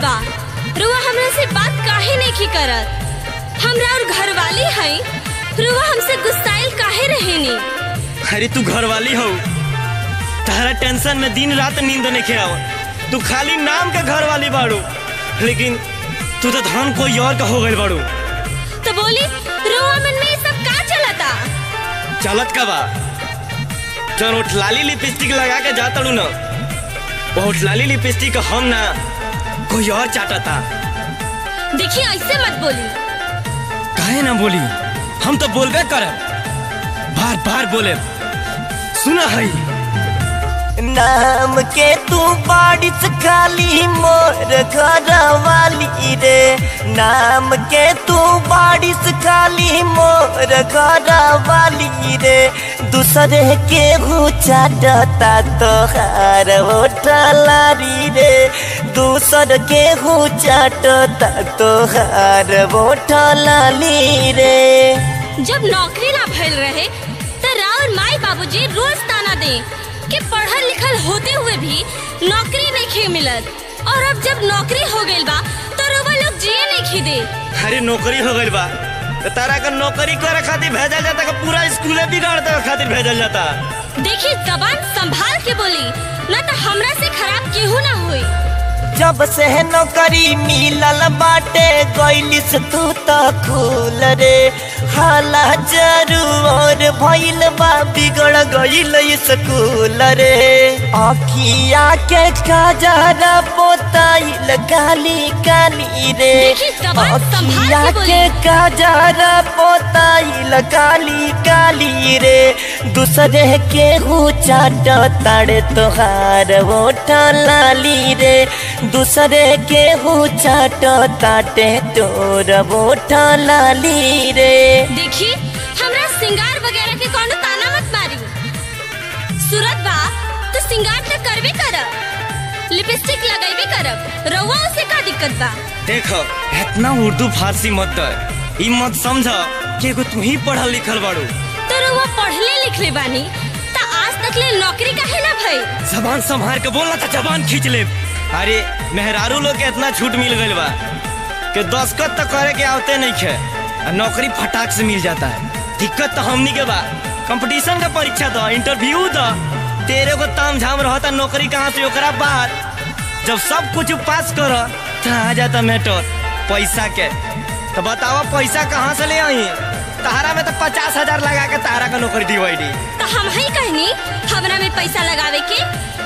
बा रुआ हमरा से बात काहे नहीं करत हमरा और घरवाली है रुआ हमसे गुस्साइल काहे रहेनी अरे तू घरवाली हो तारा टेंशन में दिन रात नींद नहीं खे आवत तू खाली नाम के घरवाली बाड़ू लेकिन तू तो धन कोई और का हो गई बाड़ू तो बोली रुआ मन में ये सब का चलता चलत का बा जौन उठलाली लिपस्टिक लगा के जातड़ू न वो उठलाली लिपस्टिक हम ना कोई और चाटता देखिए ऐसे मत बोली काहे ना बोली हम तो बोलबे करब बार बार बोले सुना है नाम के तू बारिश खाली मोर घर वाली रे नाम के तू बारिश खाली मोर घर वाली रे दूसरे के चाटता तोहार होटलारी रे दूसर के चाटता तोहार होटलाली रे जब नौकरी ना भइल रहे तो राउर माई बाबूजी रोज ताना दे कि पढ़ल लिखल होते हुए भी नौकरी नहीं खे मिलत और अब जब नौकरी हो गइल बा तो रउआ लोग जिए नहीं खी दे अरे नौकरी हो गई बा तो तारा का नौकरी करे खातिर भेजल जाता का पूरा स्कूले बिगाड़ देवे खातिर भेजल जाता देखिए जबान संभाल के बोली ना तो हमरा से खराब केहू ना होई जब से नौकरी मिलल बाटे गइलिस तू त खूल रे हाला जरूर भइल बा बिगड़ गइल स्कूल रे अखिया के काजरा पोताइल काली काली रे देखी, जबान संभाल के अखिया बोली। के काजरा पोताइल काली काली रे दूसरे के चाट ताड़े तोहार होठा लाली रे दूसरे के चाट ताटे तोर होठा लाली रे देखी हमरा सिंगार वगैरह के कोनो ताना मत मारी सूरत बा तो सिंगार तो करबे करब लिपस्टिक लगाइबे करब रउआ से का दिक्कत बा देखो इतना उर्दू फारसी मत कर ई मत समझ कि एगो तू ही पढ़ल लिखल बाड़ू तो रउआ पढ़ले लिखले बानी त आज तक ले नौकरी काहे ना भई जबान संभार के बोलना था जबान खींच ले अरे मेहरारू लोग के इतना छूट मिल गइल बा कि दस्खत तो करे के आवते नहीं खे आ नौकरी फटाक से मिल जाता है दिक्कत तो हमनी के बा कंपटीशन का परीक्षा दो इंटरव्यू दो तेरे को ताम झाम रहता नौकरी कहाँ से ओकरा बाद जब सब कुछ पास कर तो आ जाता मैटर पैसा के तो बताओ पैसा कहाँ से ले आई तारा में तो पचास हजार लगा के तारा का नौकरी दिवाई तो हम ही कहनी हमरा में पैसा लगावे के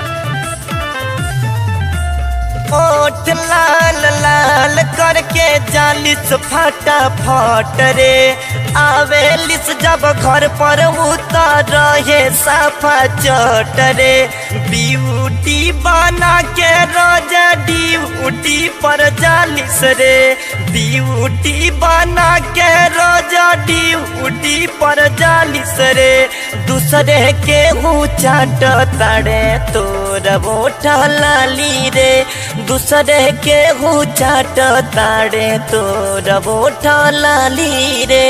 ओठ लाल लाल करके जालिस फटा फट रे आवेलिस जब घर पर उतर रहे साफा चट रे ब्यूटी बना के रोजा ड्यूटी पर जालिस रे ब्यूटी बना के रोजा ड्यूटी पर जालिस रे दूसरे के चाट ताड़े तोर बोठा लाली रे दूसरे के चाट ताड़े तोर बोठा लाली रे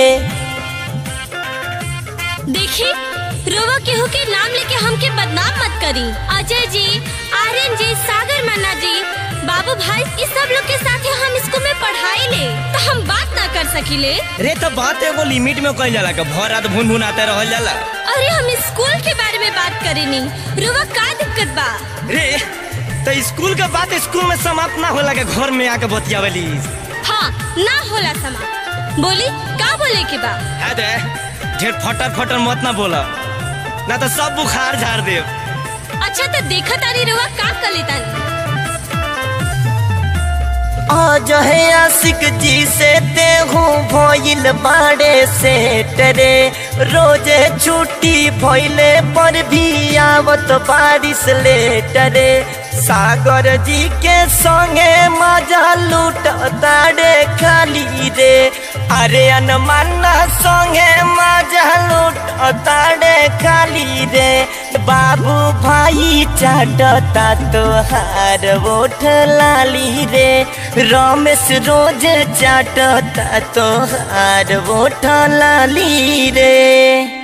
देखी रोवा केहू के नाम लेके हमके बदनाम मत करी अजय जी आर्यन जी सागर मन्ना जी बाबू भाई इस सब लोग के साथ हम स्कूल में पढ़ाई ले तो हम बात ना कर सकीले रे तो बात एगो लिमिट में कइल जाला का भर रात भुन भुन आते रहल जाला अरे हम स्कूल के बारे में बात करेनी रोवा का दिक्कत बा रे तो स्कूल के बात स्कूल में समाप्त ना होला के घर में आके बतियावली हाँ ना होला समा बोली का बोले के बा है दे ढेर फटर फटर मत ना बोला ना तो सब बुखार झाड़ दे अच्छा तो देखा तारी रोवा का कर लेता आज है आशिक जी से तेहू भइल बाड़े से टरे रोजे छुट्टी भइले पर भी आवत बारिश लेटरे सागर जी के संगे मजा लूट ताड़े खाली रे अरे अनमाना संगे मजा लूट ताड़े खाली रे बाबू भाई चाटता तोहार ओठ लाली रे रमेश रोज चाटता तोहार ओठ लाली रे